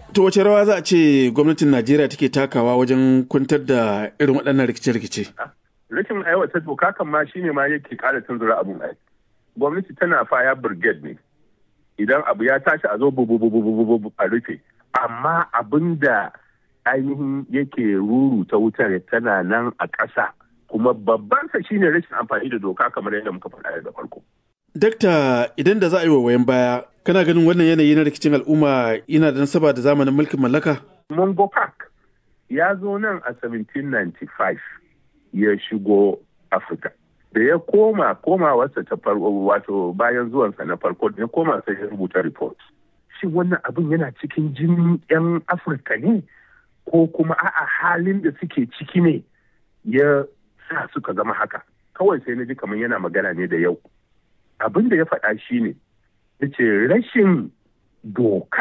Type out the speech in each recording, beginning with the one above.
To wace rawa za a ce gwamnatin Najeriya take takawa wajen kwantar da irin waɗannan rikice-rikice? Rashin aiwatar doka kan ma shine ma yake ƙara tunzura abun ai. Gwamnati tana faya brigade ne. Idan abu ya tashi a zo bubu a rufe. Amma abin da ainihin yake ruru ta wutar tana nan a ƙasa. Kuma babban sa shine rashin amfani da doka kamar yadda muka faɗa da farko. Dakta idan da za a yi wa wayan baya, kana ganin wannan yanayi na rikicin al'umma yana da nasaba da zamanin mulkin mallaka? Mongo Park ya zo nan a 1795 ya shigo Afirka. Da ya koma komawarsa ta farko wato bayan zuwansa na farko da ya koma sai ya rubuta report. Shin wannan abin yana cikin jinin 'yan Afirka ne? Ko kuma a'a halin da suke ciki ne ya sa suka zama haka? Kawai sai na ji kamar yana magana ne da yau. abin da ya faɗa shi ne ce rashin doka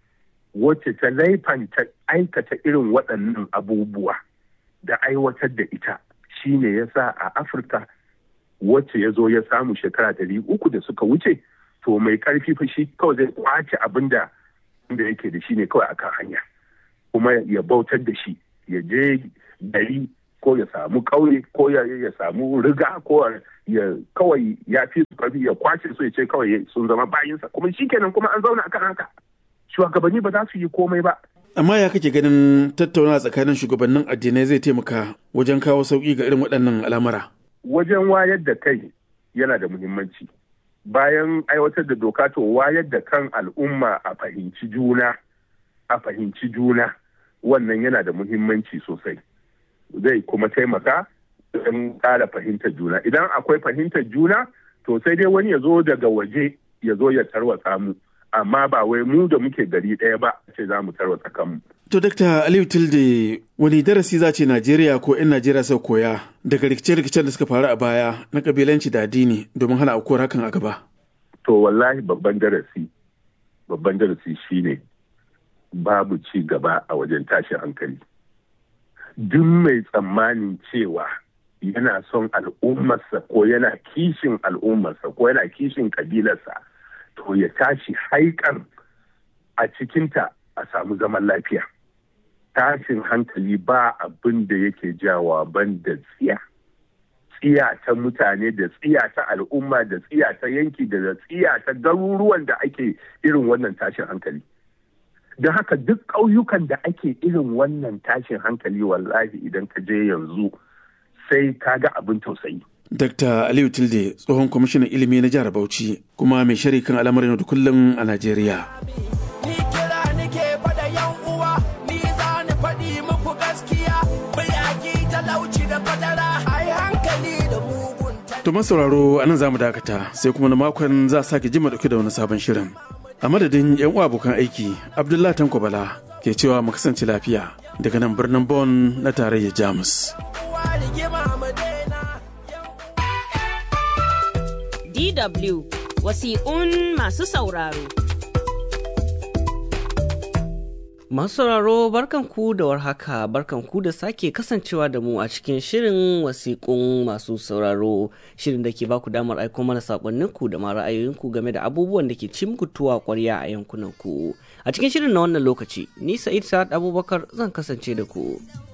wacce ta laifanta aikata irin waɗannan abubuwa da aiwatar da ita shi ne ya sa a afirka wacce ya zo ya samu shekara ɗari uku da suka wuce to mai ƙarfi fa shi kawai zai kwace abin da yake da shi ne kawai akan hanya kuma ya bautar da shi ya je gari ko ya samu ƙauye ko ya samu riga ko ya kawai ya fi su karfi ya kwace su ya ce kawai sun zama bayinsa kuma shi kenan kuma an zauna akan haka shugabanni ba za su yi komai ba amma ya kake ganin tattaunawa tsakanin shugabannin addinai zai taimaka wajen kawo sauki ga irin waɗannan al'amura wajen wayar da kai yana da muhimmanci bayan aiwatar da doka to wayar da kan al'umma a fahimci juna a fahimci juna wannan yana da muhimmanci sosai zai kuma taimaka don ƙara fahimtar juna idan akwai fahimtar juna to sai dai wani ya zo daga waje ya zo ya tarwatsa mu amma ba wai mu da muke gari ɗaya ba ce za mu tarwatsa kanmu. To Dr. Aliyu Tilde wani darasi za ce Najeriya ko 'yan Najeriya sau koya daga rikice-rikicen da suka faru a baya na kabilanci da addini domin hana aukuwar hakan a gaba? To wallahi babban darasi babban darasi shine babu ci gaba a wajen tashin hankali. Duk mai tsammanin cewa yana son al'ummarsa ko yana kishin al'ummarsa ko yana kishin kabilarsa to ya tashi haikan a cikinta a samu zaman lafiya tashin hankali ba abin da yake jawa ban da tsiya tsiya ta mutane da tsiya ta al'umma da tsiya ta yanki da tsiya ta garuruwan da ake irin wannan tashin hankali don haka duk ƙauyukan da ake irin wannan tashin hankali wallahi idan ka je yanzu sai ka ga abin tausayi. Dr. Aliyu Tilde tsohon kwamishinan ilimi na jihar Bauchi kuma mai shari kan al'amarin da kullum a Najeriya. Ni kira nike fada yan uwa, ni za ni faɗi muku gaskiya, bayaki talauci da fadara, ai hankali da mugun To sauraro a nan za mu dakata sai kuma na makon za a sake jima dauke da wani sabon shirin. A madadin 'yan uwa abokan aiki, Abdullahi Tanko Bala ke cewa mu kasance lafiya daga nan birnin Bon na tarayyar Jamus. DW wasiƙun masu sauraro. Masu sauraro barkanku da warhaka barkanku da sake kasancewa da mu a cikin shirin wasiƙun masu sauraro shirin da ke baku damar aiko mana saƙonninku da ma ra'ayoyinku game da abubuwan da ke ci muku tuwa ƙwarya a yankunanku. A cikin shirin na wannan lokaci, ni Sa'id Sa'ad Abubakar zan kasance da ku.